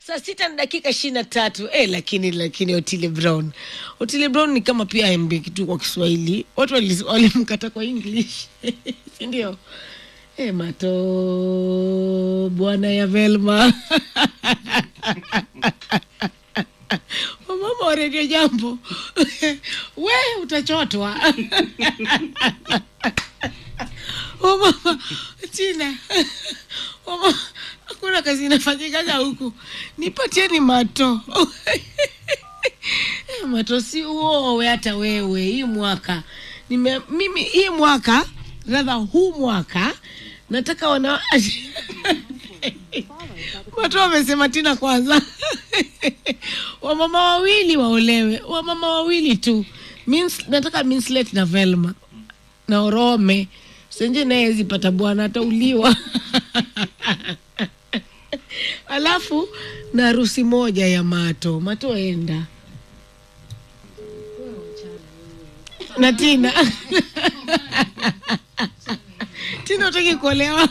saa sita na dakika ishirini na tatu eh, lakini lakini Otile Brown Otile Brown ni kama pia MB kitu kwa Kiswahili, watu wali- walimkata kwa English si ndio? Eh, mato bwana ya Velma wamama wa redio jambo we utachotwa wamama china wamama hakuna kazi inafanyikaga huku nipatieni mato Eh, mato si uowe hata wewe hii mwaka Nime, mimi hii mwaka radha huu mwaka nataka wana watu wamesema tina kwanza wamama wawili waolewe wamama wawili tu Mins, nataka Minslet na Velma na Orome senje naye zipata bwana atauliwa alafu na harusi moja ya mato mato enda na tina tina utaki kuolewa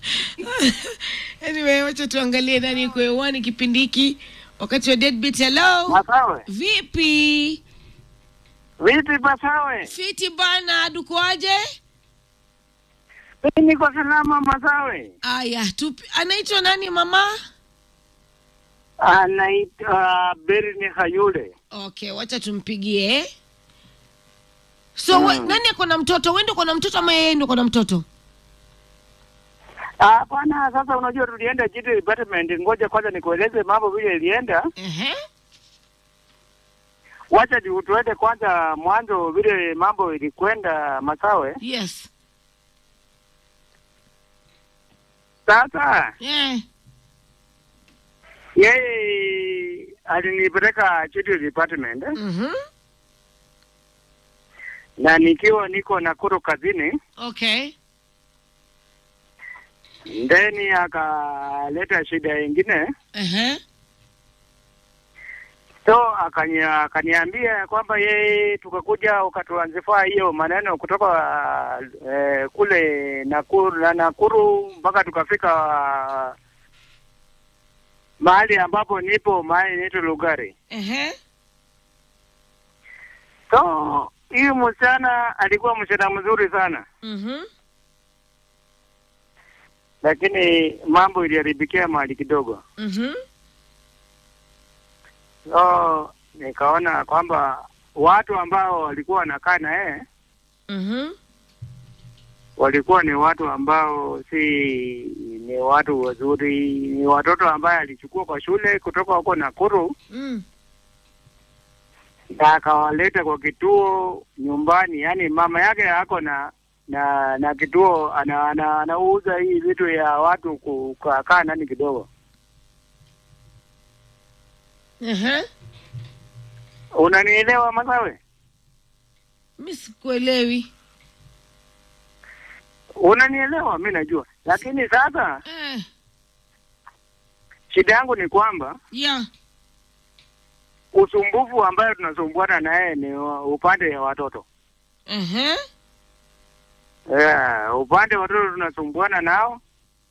anyway wacha tuangalie nani iko hewani kipindi hiki wakati wa deadbeat hello Masawe. vipi Vipi Masawe? fiti bana dukoaje Mimi niko salama Masawe. aya tupi anaitwa nani mama Anaitwa Berni Hayule. okay wacha tumpigie so we, Mm. nani ako na mtoto wendo uko na mtoto ama yeye ndo uko na mtoto Ah, bwana sasa unajua tulienda GT department, ngoja kwanza nikueleze mambo vile ilienda. Ehe. Wacha tu- tuende kwanza mwanzo vile mambo ilikwenda Masawe. yes Sasa yeah. yeye alinipeleka GT department mm-hmm. na nikiwa niko Nakuru kazini, okay ndeni akaleta shida ingine Ehe. so akania- akaniambia ya kwamba yeye tukakuja ukatuanzifaa hiyo maneno kutoka eh, kule Nakuru na Nakuru mpaka tukafika mahali ambapo nipo mahali inaitwa Lugari. Ehe. So huyu msichana alikuwa msichana mzuri sana, Mhm. lakini mambo iliharibikia mahali kidogo. Mhm. So nikaona kwamba watu ambao walikuwa wanakaa na yeye Mhm. walikuwa ni watu ambao si ni watu wazuri, ni watoto ambaye alichukua kwa shule kutoka huko Nakuru Mm. na akawaleta kwa kituo nyumbani. Yaani mama yake ako na na na kituo ana, ana, anauza hii vitu ya watu kukaa ndani kidogo. Ehe. Unanielewa Masawe? Mi sikuelewi. Unanielewa? Mi najua, lakini sasa Eh. shida yangu ni kwamba Yeah. usumbufu ambayo tunasumbuana naye ni wa- upande ya watoto. Ehe. Yeah, upande wa watoto tunasumbuana nao.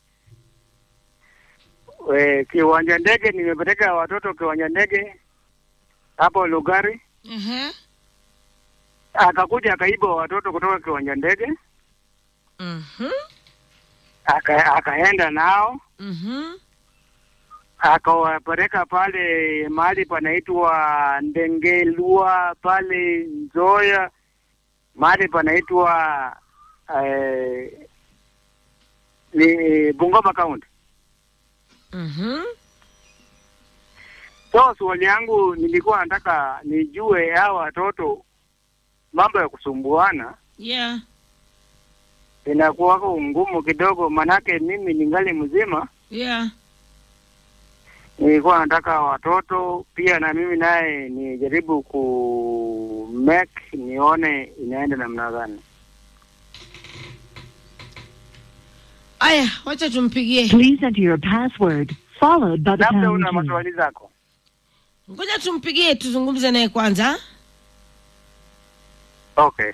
E, kiwanja ndege nimepeleka watoto kiwanja ndege hapo Lugari, Ehe. akakuja akaiba watoto kutoka kiwanja ndege Mhm. aka, akaenda nao Mhm. akawapeleka pale mahali panaitwa Ndengelua pale Nzoya, mahali panaitwa eh, ni Bungoma County. Mhm. So swali yangu nilikuwa nataka nijue hawa watoto mambo ya kusumbuana Yeah. inakuwako ngumu kidogo, manake mimi ningali mzima, Yeah. nilikuwa nataka watoto pia na mimi naye nijaribu ku make nione inaenda namna gani. Aya, wacha tumpigie. Please enter your password, followed by the Labda pound una key. maswali zako? Ngoja tumpigie tuzungumze naye kwanza. Okay.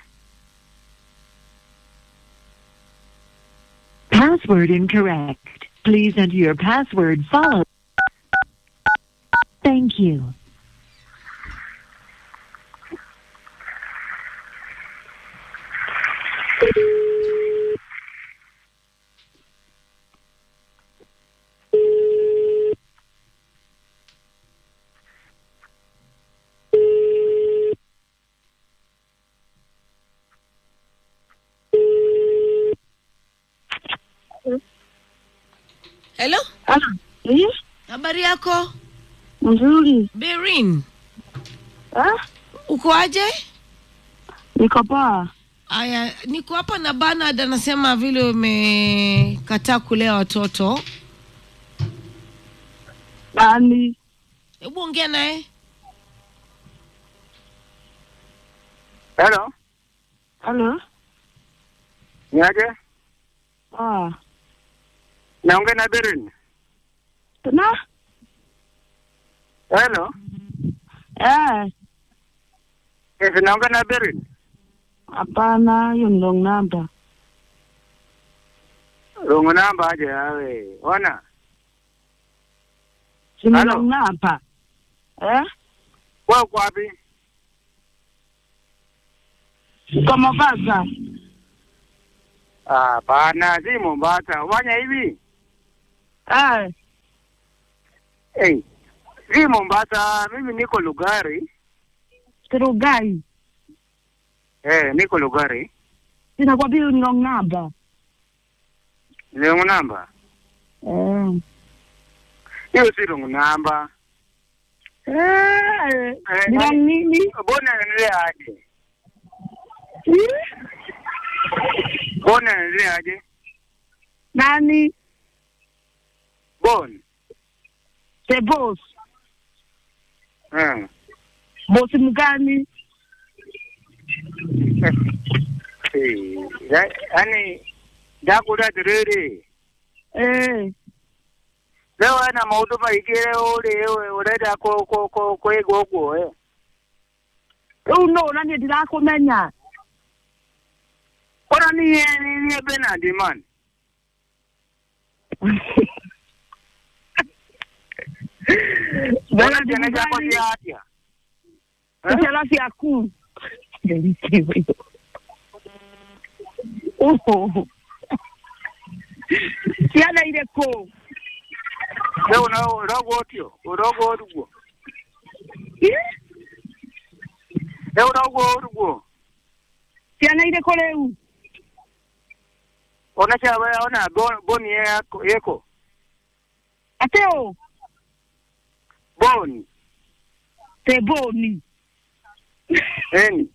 Password incorrect. Please enter your password, followed Thank you. hello Halo. Eh? habari yako Mzuri. berin Ah? uko aje Niko poa. aya niko hapa na banad anasema vile umekataa kulea watoto Nani? hebu ongea naye Hello, Halo. niaje? Ah. Naongea na Berin. Na? Hello, Eh. yes, naongea na Berin. Hapana, hiyo ni wrong number. Rungu namba aje yawe. Ona, Si ni Halo. wrong number. Eh? wewe uko wapi? Kwa Mombasa. Ah, bana, si Mombasa. Ufanya hivi? Eh. Hey, si Mombasa, mimi niko Lugari. Kirugai. Eh, niko Lugari. Sinakwambia hiyo ni wrong number. Ni rungu namba. Eh. Hiyo si rungu namba. Eh. Eh, Ni wrong nini? Mbona naendelea aje? Eh? Mbona naendelea aje? Nani? Bon. The boss. Eh. Boss mgani? Eh, ya- yaani ndakula tiriri Eh. leo ana maudu maingĩ uri urenda ku- ku- ku- kwĩgwo ũguo eh. Rĩu no na niĩ ndirakũmenya. Ona niĩ niĩ Bernard man ona ciana ciakwa cia atĩa Eh? ciana ciaku Oho. ciana irĩkũ rĩu no- ũrogwo ũtio ũrogwo ũruguo rĩu ũrogwo ũruguo ciana irĩkũ rĩu ona cia ona Bo- boni yako- yĩkũ atĩ ũ boni teboni eni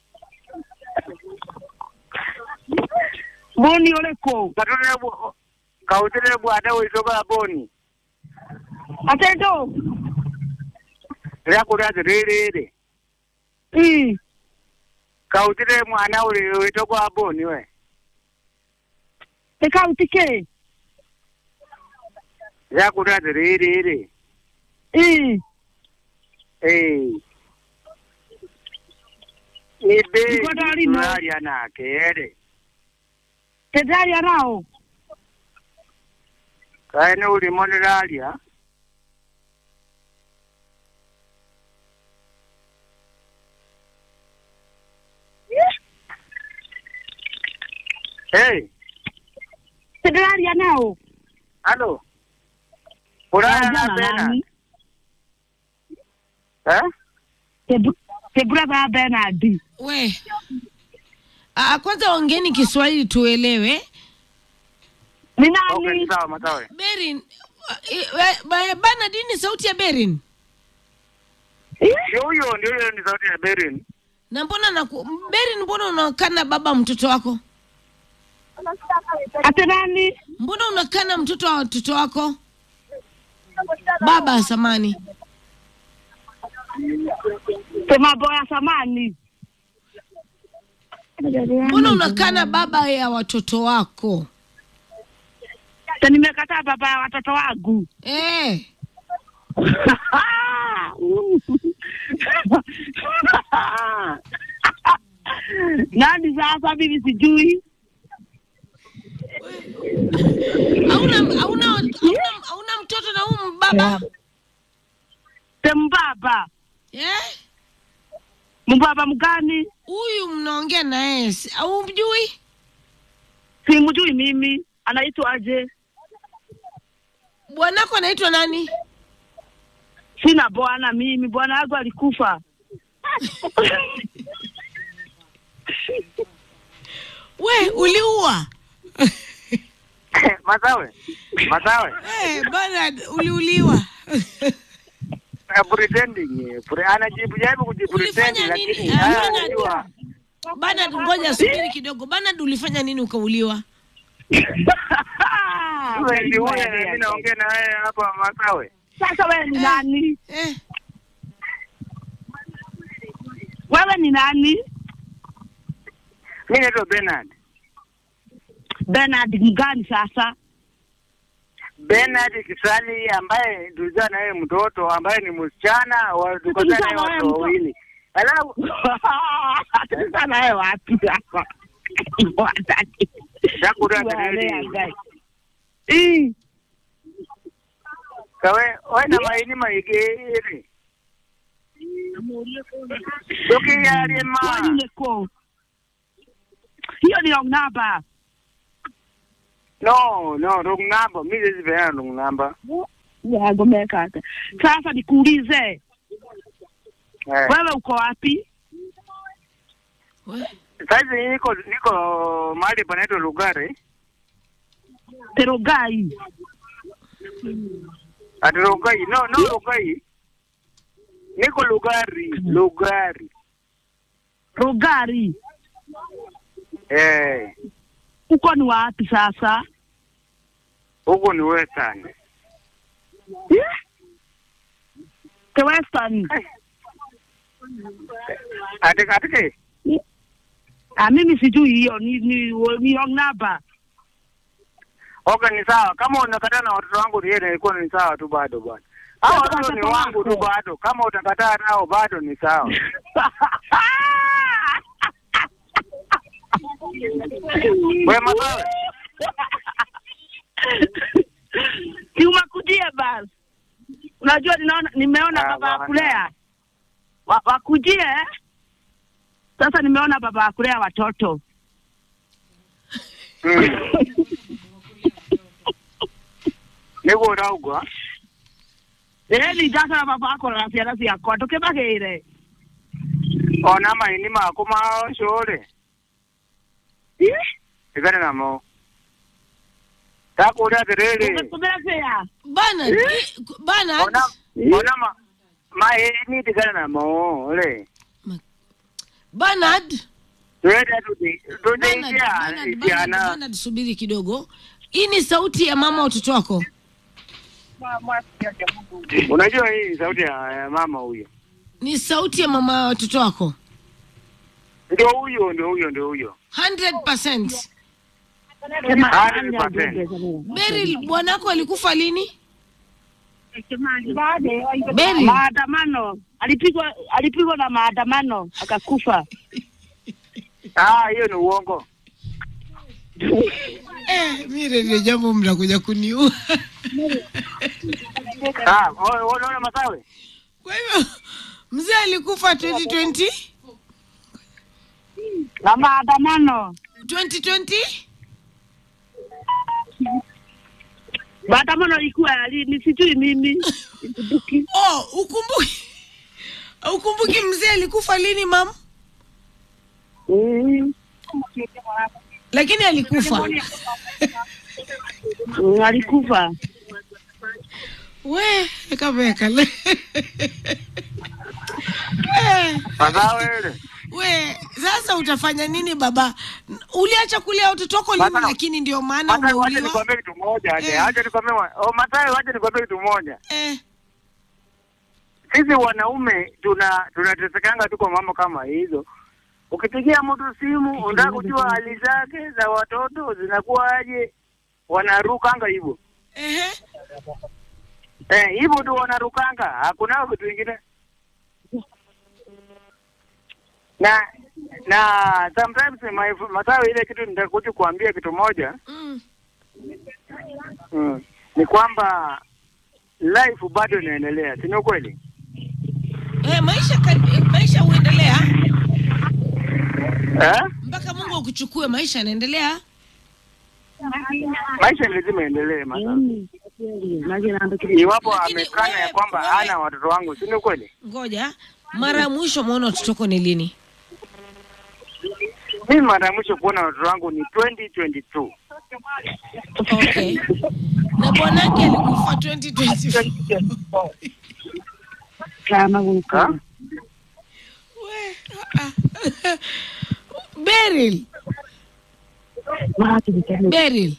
boni ũrĩkũ katũrĩbwo kaũtĩrĩbwo ande wĩcoka boni atĩ ndũ rĩa kũrĩa atĩrĩrĩrĩ ĩ kautire mwana uri witogwa boni we nĩ kauti kĩ yakuri atiriri ĩ ĩ ni Niko ndari no. turaria nake eri tĩndaria nao kaĩ nĩ ũrimo ndĩraria Hey, tĩndaria nao alo. Uraya na Jana Bernard. nani? Eh? tebrother Bernard we ah, kwanza ongeni kiswahili tuelewe ni Okay, nani sawa matawe. berin bana dini sauti ya berin Ndio huyo, ndio huyo ni sauti ya Berin. na mbona naku, berin mbona unakana baba mtoto wako ati nani mbona unakana mtoto wa watoto wako baba samani te mambo ya samani mbona unakana baba ya watoto wako te nimekataa baba ya watoto wangu eh nani sasa mimi sijui hauna hauna hauna hauna mtoto na huyu baba se mbaba Eh? mbaba mgani Huyu mnaongea na yeye si- au mjui? simjui mimi anaitwa aje Bwanako anaitwa nani? sina bwana mimi bwana yangu alikufa We, uliua? Masawe, Masawe, Eh, Bernard uliuliwa. eh, pretending eh, pre- anajibu jaribu kujipretend Ulifanya nini? lakini Ah, haya Bernard. anajua Bernard, ngoja subiri kidogo. Bernard, ulifanya nini ukauliwa? wewe ndio huyo na mimi naongea na wewe hapa Masawe. sasa wewe ni nani Eh, wewe ni nani Mimi naitwa Bernard. Bernard mgani sasa Bernard Kisali ambaye tulizaa na yeye mtoto ambaye ni msichana wa tukazaa naye Tulizaa na watoto yeye mtoto? wawili. Alafu sasa nawe wapi hapa wataki Dakura Wale Eh, kawe wena maini maigeri. Doki yari ma. wanyule ko hiyo ni wrong number No, no, wrong number. Mimi siwezi peana wrong number. yagomeka hata sasa nikuulize Eh. wewe uko wapi we, Sasa niko niko mahali panaitwa Lugari. terogai Ati Lugai. No, no Lugai. Niko Lugari, Lugari. rogari Eh, uko ni wapi sasa huko ni Western. Eh? the western Ati ati ah mimi sijui hiyo ni ni, ni wrong number Okay, ni sawa. Kama unakataa na watoto wangu yeye ilikuwa ni sawa tu bado bwana. Hao Sasa watoto ni watoto wangu tu wako. bado. Kama utakataa nao bado ni sawa. Wewe masawe. si umakujie basi unajua ninaona nimeona Ah, baba bwana. akulea wa, wakujie sasa nimeona baba akulea watoto Mm. Niko raugwa. eni sasa na baba ako na ciana ciakwa tukibagire Ona maini mako ma shore. Igana namo. Takuria tiriri. umetumira cia Bernard, i- Bernard, Ona ona ma maini tigana namo. Ole. Bernard, Tuende tuti. Bernard, Tuti Bernard, Bernard, ikiana. Bernard, subiri kidogo. Hii ni sauti ya mama watoto wako. Unajua hii ni sauti ya ya mama huyo. Ni sauti ya mama wa watoto wako. Ndio huyo, ndio huyo, ndio huyo. 100%. 100%. Beryl, bwanako alikufa lini? Beryl, maandamano alipigwa alipigwa na maandamano akakufa Ah, hiyo ni uongo. eh, mimi ndio jambo mnakuja kuniua. Ah, o- unaona masawe? Kwa hivyo mzee alikufa 2020 na maandamano 2020 maandamano ilikuwa lini sijui mimi oh, ukumbuki ukumbuki mzee alikufa lini mam? Mm, Lakini alikufa. mm, alikufa We, kameka le. Eh, Masawe ile. we, sasa utafanya nini baba? Uliacha kulea watoto wako lini Baba, lakini ndio maana Masawe, wacha umeuliwa? nikwambie kitu moja. aje. Eh. Acha nikwambie. wa- Oh, Masawe, wacha nikwambie kitu moja. Eh, Sisi wanaume tuna tunatesekanga tu kwa mambo kama hizo. Ukipigia mtu simu unataka kujua hali zake za watoto zinakuwaje, wanarukanga hivyo. ehe. Eh, hivyo tu wanarukanga, hakuna vitu vingine. Na na sometimes my Masawe, ile kitu nitakuja kuambia kitu moja Mm. mm, ni kwamba life bado inaendelea, si ni ukweli? maisha ka- maisha huendelea eh? mpaka mungu akuchukue maisha yanaendelea Maisha ni lazima endelee Masawe. Iwapo Lakini amekana ya wewe- kwamba wewe- hana watoto wangu, si ni kweli? ngoja mara ya mwisho umeona watoto wako ni lini Mimi mara ya mwisho kuona watoto wangu ni 2022. okay na bwanake alikufa 2024 Ha? We, ah, ah. Beryl, Beryl.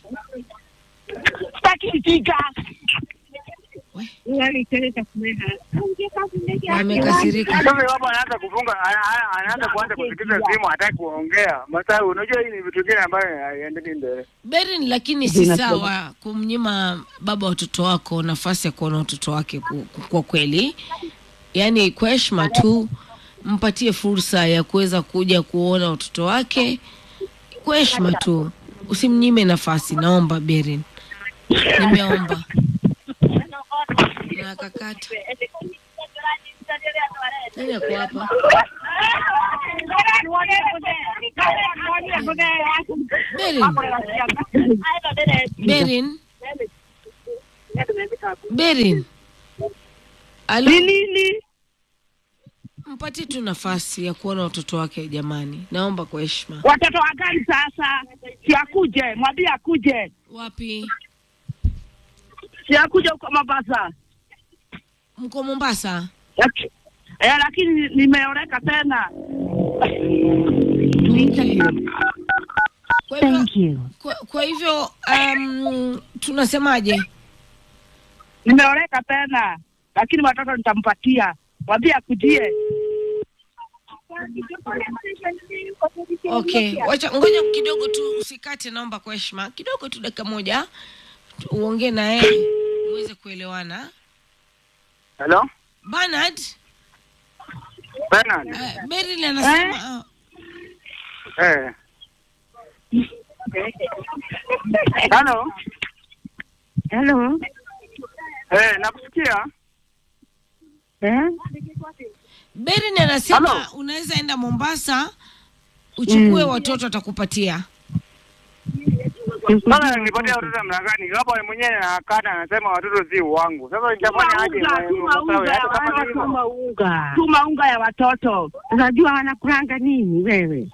Wamekasirika. Sasa iwapo anaanza kufunga ana- ana- anaanza kuanza kusikiza simu hataki kuongea. Masawe, unajua hii ni vitu vingine ambayo haiendelei mbele. Beryl, lakini si sawa kumnyima baba watoto wako nafasi ya kuona watoto wake ku- ku- kwa kweli. Yaani kwa heshima tu mpatie fursa ya kuweza kuja kuona watoto wake kwa heshima tu, usimnyime nafasi. Naomba Beryl, nimeomba na akakata. Nani ako hapa? Beryl, Beryl, Beryl. Alo, nini mpatie tu nafasi ya kuona watoto wake jamani, naomba kwa heshima. watoto wa gani sasa si akuje mwambie akuje Wapi? si akuje huko Mombasa Mko Mombasa? Laki- eh, lakini nimeoreka tena Okay. Kwa hivyo, Thank you. kwa, kwa hivyo um, tunasemaje? nimeoreka tena lakini watoto nitampatia mwambie akujie Okay, wacha ngoja kidogo tu, usikate, naomba kwa heshima kidogo tu, dakika moja tu- uongee na yeye uweze kuelewana. Hello? Bernard, Bernard. uh, Beryl anasema uh, Eh. Hello? Hello. Eh, nakusikia. Eh? Beryl anasema Hello? unaweza enda Mombasa uchukue watoto atakupatia. Sasa nipatia watoto namna gani? Hapo yeye mwenyewe anakata anasema watoto si wangu. Sasa nitafanya aje? Tuma unga, tuma Masawe, unga, hata kama wana ni hivyo. Tuma unga. tuma unga ya watoto Unajua wanakulanga nini wewe?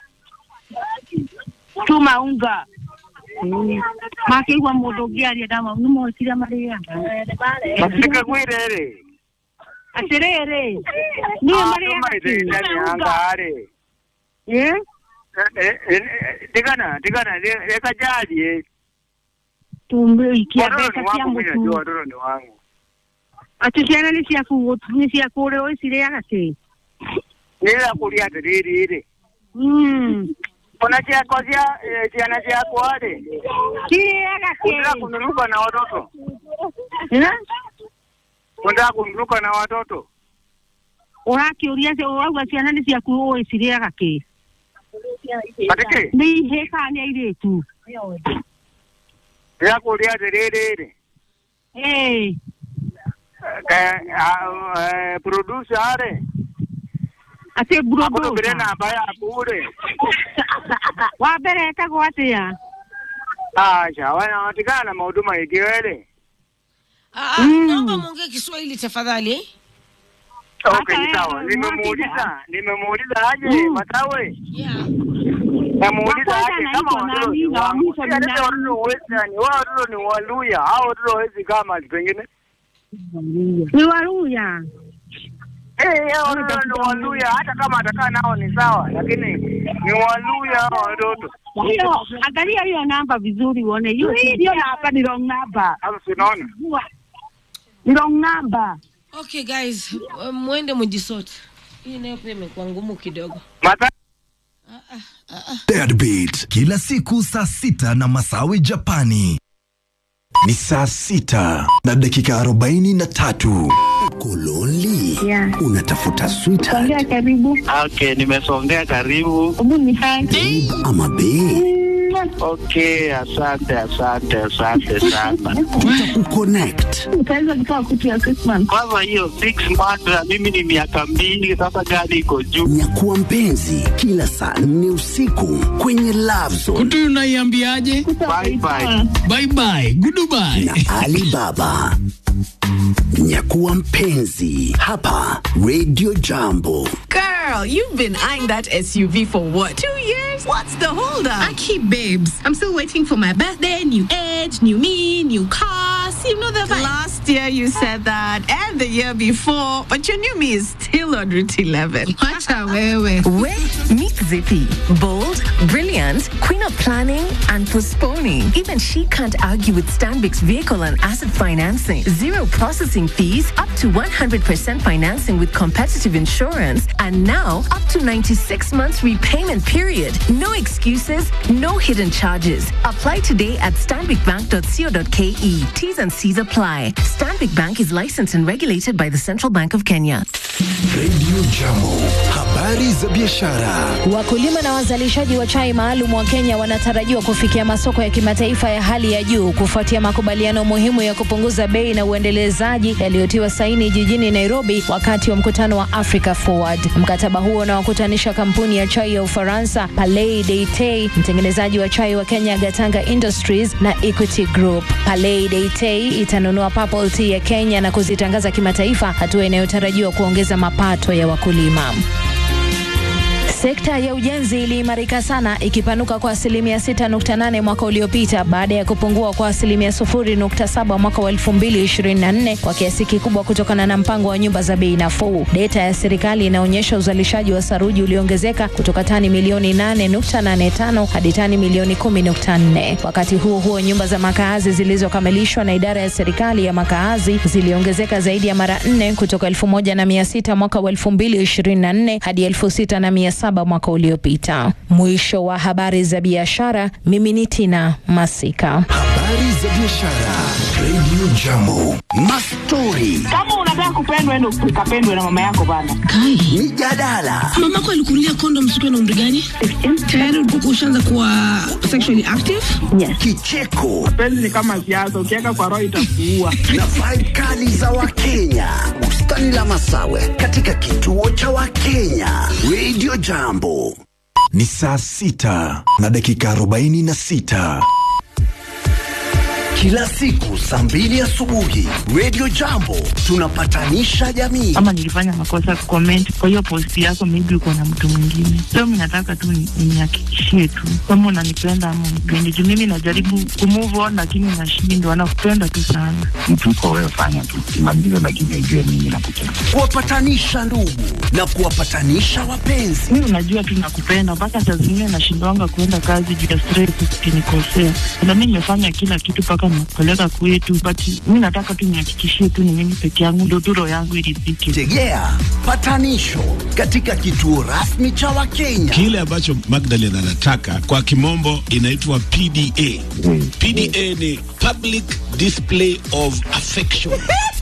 tuma unga Makeigwa mũndũ ũngĩ aria ndama nĩ moĩkire marĩaga Masika kwirere. atĩrĩrĩ niĩ Ah, marĩaga tuma ite ndani ya anga are. Eh? Eh, eh, eh, Tigana, tigana, leka jaji. tumĩikia Watoto mbeca ni cia wangu, mimi najua mũtu watoto ni wangu. atĩ ciana nĩ ciaku nĩ ciakũrĩa ũcirĩaga kĩ Nila kulia tiriri ile. Mm. Kuna chako cia eh, ciana ciako ale. cirĩaga Unataka kĩ kununuka na watoto. Eh? Unataka kununuka na watoto. ũrakĩũria ũrauga ciana nĩ ciaku ũĩ cirĩaga kĩ Atike, nĩ ihĩ kana nĩ airĩtu ya kulia tiriri ile. Ĩĩ. Ka eh, producer ale. atĩ Akuno burodosa bire namba yaku ule. wa mbere etagwo atĩa Acha, wana watikana na mahuduma ikiwele. Ah, ah, Mm. naomba muongee Kiswahili tafadhali. eh? Okay, Hata sawa. wewe, Nimemuuliza, nimemuuliza aje Mm. Matawe. Yeah. Namuuliza Wa kwanza aje kama anaitwa watoto nani ni na wa wangu. mwisho Si ni alete nani? watoto western, wao watoto ni Waluya, hao watoto hawezi kama pengine. ni waruya Eh, hao watoto ni Waluya, hata kama atakaa nao ni sawa, lakini ni Waluya hao watoto. hiyo angalia hiyo namba vizuri uone hiyo hiyo namba ni wrong number Sasa sinaona. ni wrong number Okay guys, uh, mwende mjisote. Hii nayo pia imekuwa ngumu kidogo. Mata Ah, ah, ah, ah. Deadbeat kila siku saa sita na Masawi Japani ni saa sita na dakika arobaini na tatu. Kololi Yeah. unatafuta sweetheart ongea karibu Okay, nimesongea karibu. hebu ni hai babe ama bae? Okay, asante asante asante sana. Uconnect. Utaweza kutoa kutu ya Christmas. Kwanza hiyo six months na mimi ni miaka mbili sasa, gari iko juu. Nyakuwa mpenzi kila saa nne usiku kwenye Love Zone kutu unaiambiaje Bye bye. bye bye goodbye na Alibaba. Nyakuwa mpenzi hapa Radio Jambo. Girl, you've been eyeing that SUV for what? Two years? What's the holdup? I keep babes. I'm still waiting for my birthday, new age, new me, new cars. You know the vibe. Last year you said that, and the year before, but your new me is still on Route 11. Wacha wewe. Wait, meet Zippy. Bold, brilliant, queen of planning and postponing. Even she can't argue with Stanbic's vehicle and asset financing. Zero processing fees, up to 100% financing with competitive insurance, and now up to 96 months repayment period. No excuses, no hidden charges. Apply today at stanbicbank.co.ke. T's and C's apply. Stanbic Bank is licensed and regulated by the Central Bank of Kenya. Radio Jambo, habari za biashara. Wakulima na wazalishaji wa chai maalum wa Kenya wanatarajiwa kufikia masoko ya kimataifa ya hali ya juu kufuatia makubaliano muhimu ya kupunguza bei na uendelezaji yaliyotiwa saini jijini Nairobi wakati wa mkutano wa Africa Forward. Mkataba huo unawakutanisha kampuni ya chai ya Ufaransa Palais Deitei, mtengenezaji wa chai wa Kenya Gatanga Industries na Equity Group. Palais Deitei itanunua purple tea ya Kenya na kuzitangaza kimataifa, hatua inayotarajiwa kuongeza mapato ya wakulima. Sekta ya ujenzi iliimarika sana ikipanuka kwa asilimia 6.8 mwaka uliopita baada ya kupungua kwa asilimia 0.7 mwaka wa 2024 kwa kiasi kikubwa kutokana na mpango wa nyumba za bei nafuu. Data ya serikali inaonyesha uzalishaji wa saruji uliongezeka kutoka tani milioni 8.85 hadi tani milioni 10.4. Wakati huo huo, nyumba za makaazi zilizokamilishwa na idara ya serikali ya makaazi ziliongezeka zaidi ya mara nne kutoka 1600 mwaka wa 2024 hadi 6700 mwaka uliopita. Mwisho wa habari za biashara, mimi ni Tina Masika. Habari za biashara. Radio Jambo. Mastori, Kama unataka kupendwa, endo ukapendwe na mama yako bana. Kai. mijadala, Mamako alikunulia kondom siku na umri gani? Tayari ulikuwa ushaanza kuwa sexually active? kicheko Penzi ni kama siasa, ukiweka kwa roho itakuua. na vibe kali za Wakenya. Bustani la Masawe katika kituo cha Wakenya. Radio Jambo. Ni saa sita na dakika arobaini na sita kila siku saa mbili asubuhi Radio Jambo tunapatanisha jamii. Ama nilifanya makosa comment kwa hiyo post yako, maybe uko na mtu mwingine. So mimi nataka tu ni- nihakikishie tu kama unanipenda ama unipendi, juu mimi najaribu kumove on lakini nashindwa. Nakupenda tu sana. mtu uko wewe, fanya tu simamizo, lakini ujue mimi nakupenda. kuwapatanisha ndugu na kuwapatanisha wapenzi. Mimi unajua tu nakupenda, mpaka saa zingine nashindwanga kuenda kazi juu ya stress, ukinikosea. Na mimi nimefanya kila kitu mpaka nakupeleka kwetu, but mimi nataka tu nihakikishie tu ni mimi peke yangu, ndio tu roho yangu iridhike. Tegea patanisho katika kituo rasmi cha Wakenya. kile ambacho Magdalene anataka kwa kimombo inaitwa PDA. PDA ni public display of affection.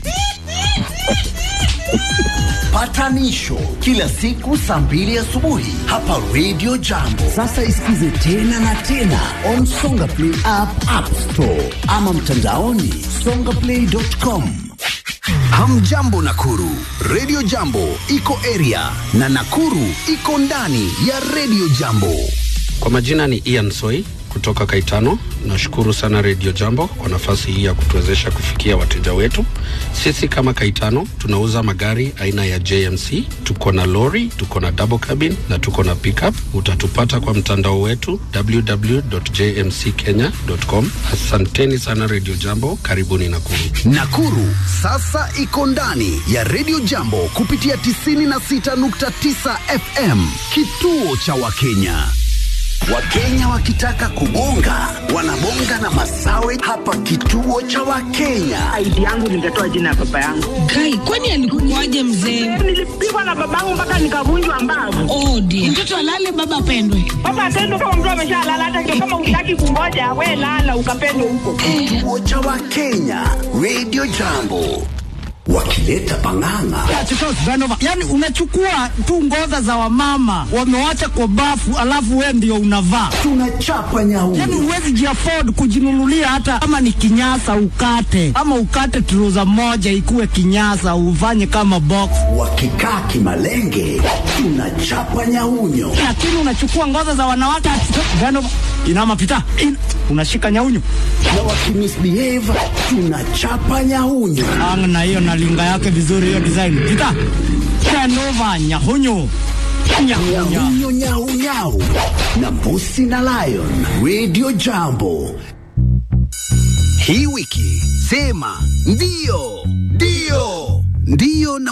Patanisho kila siku saa mbili asubuhi hapa Radio Jambo. Sasa isikize tena na tena on Songa Play app, App Store ama mtandaoni songaplay.com. Hamjambo Nakuru, Radio Jambo iko area na Nakuru iko ndani ya Radio Jambo. Kwa majina ni Ian Soi kutoka Kaitano. Nashukuru sana Radio Jambo kwa nafasi hii ya kutuwezesha kufikia wateja wetu. Sisi kama Kaitano tunauza magari aina ya JMC, tuko na lori, tuko na double cabin na tuko na pickup. Utatupata kwa mtandao wetu www.jmckenya.com. Asanteni sana Radio Jambo, karibuni Nakuru. Nakuru sasa iko ndani ya Radio Jambo kupitia 96.9 FM, kituo cha Wakenya. Wakenya wakitaka kubonga wanabonga na Masawe hapa kituo cha Wakenya. ID yangu nitatoa jina ya baba yangu. Kai, kwani alikuwaje mzee? Nilipigwa na babangu mpaka nikavunjwa mbavu. Oh dear. Mtoto alale baba apendwe. Baba atendo kama mtu ameshalala, hata ndio kama utaki kungoja, we lala ukapendwe huko. Kituo cha Wakenya, Radio Jambo. wakileta pang'ang'a yani unachukua tu ngoza za wamama wamewacha kwa bafu alafu we ndio unavaa tunachapa nyau yani huwezi jiafod kujinunulia hata kama ni kinyasa ukate ama ukate truza moja ikuwe kinyasa ufanye kama box wakikaa kimalenge tunachapa nyaunyo lakini unachukua ngoza za wanawake Gano, inama pita in, unashika nyaunyo na wakimisbehave tunachapa nyaunyo ang na hiyo na linga yake vizuri hiyo design pita Genova nyahunyo nyahunyo nyaunyau na mbusi na lion radio jambo hii wiki sema ndio ndio ndio na